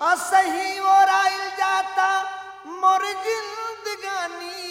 असही ओराइल जाता मोर जिंदगानी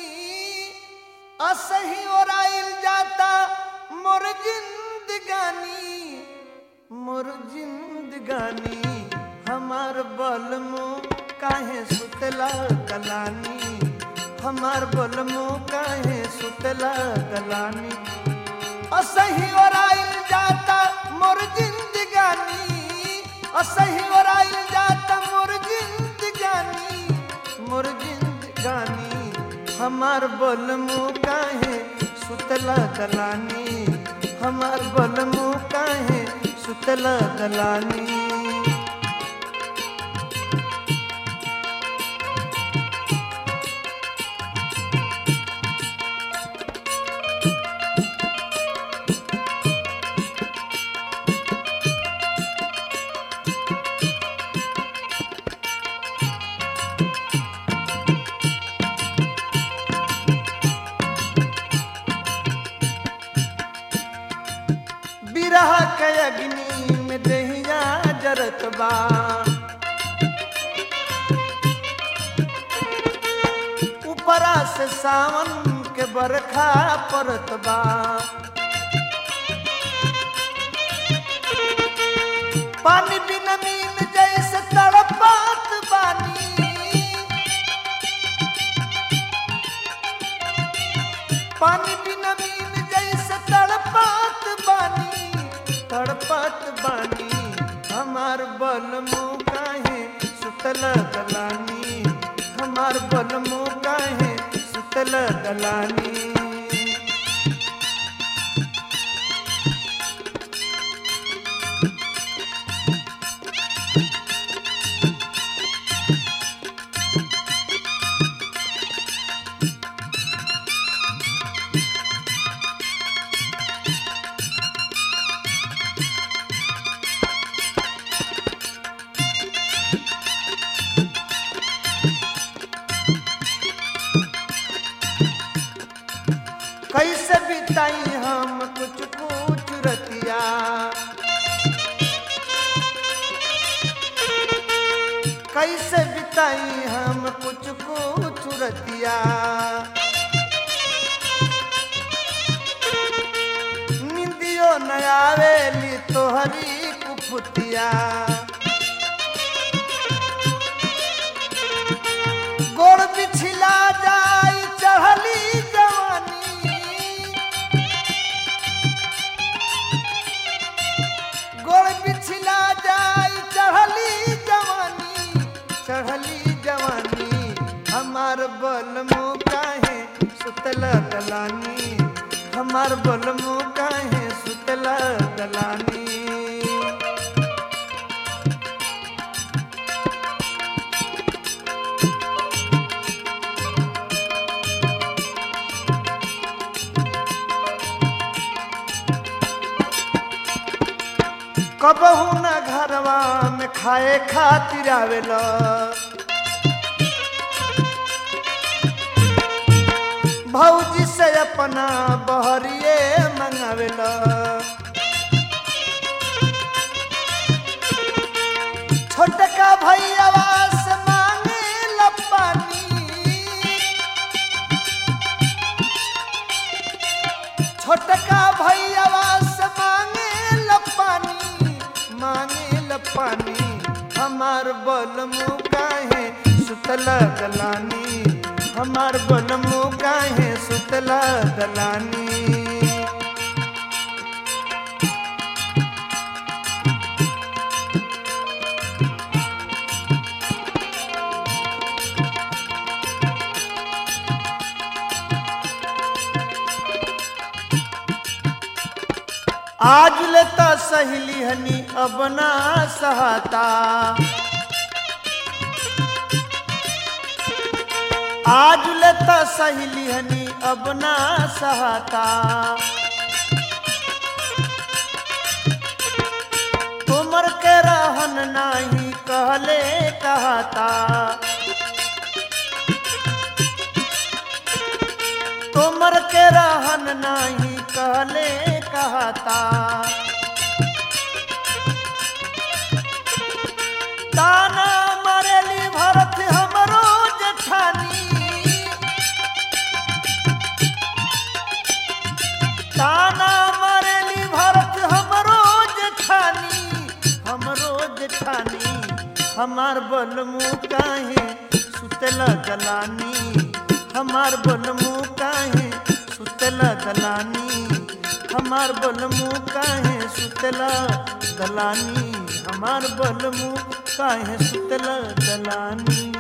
असही ओराइल जाता मोर जिंदगानी मोर जिंदगानी हमार बलमो काहे सुतला कलानी हमार बलमो काहे सुतला कलानी असही ओराइल जाता मोर जिंदगानी असही ओराइल जाता मोर जिंदगानी मोर जिंदगानी हमार बलमो काहे सुतला दलानी हमार बलमो काहे सुतला दलानी बिरह के अग्नि में दहिया जरत बा ऊपरा से सावन के बरखा परत बा पानी बिन मीन जैसे तड़पात बानी पानी बिना मीन जैसे तड़पात बानी तड़पात बानी हमार बलमो काहे सुतल दलानी हमार बलमो काहे सुतल दलानी कैसे बिताई हम कुछ कुछ रतिया कैसे बिताई हम कुछ कुछ रतिया निंदियो न आवेली तोहरी कुफुतिया गोड़ बिछला जाई चढ़ली जवानी गोड़ बिछला जाई चढ़ली जवानी चढ़ली जवानी हमार बलमो काहे सुतला दलानी हमार बलमो काहे सुतला दलानी कबहू न घरवा में खाए खातिर आवेला भौजी से अपना बहरिए मंगावेला छोटका भैयावा से मांगे पानी छोटका भैयावा से मांगे ल पानी मांगे ल पानी हमार बलमु काहे सुतला दलानी हमार बलमु काहे सुतला दलानी आज लेता सहेली हनी अब ना सहाता आज लेता सहेली हनी अब ना सहाता तुमर के रहन नाही कहले कहता तुमर के रहन नाही कहले कहता ताना हमार बलमू काहे सुतला दलानी हमार बलमू काहे सुतला दलानी हमार बलमू काहे सुतला दलानी हमार बलमू काहे सुतला दलानी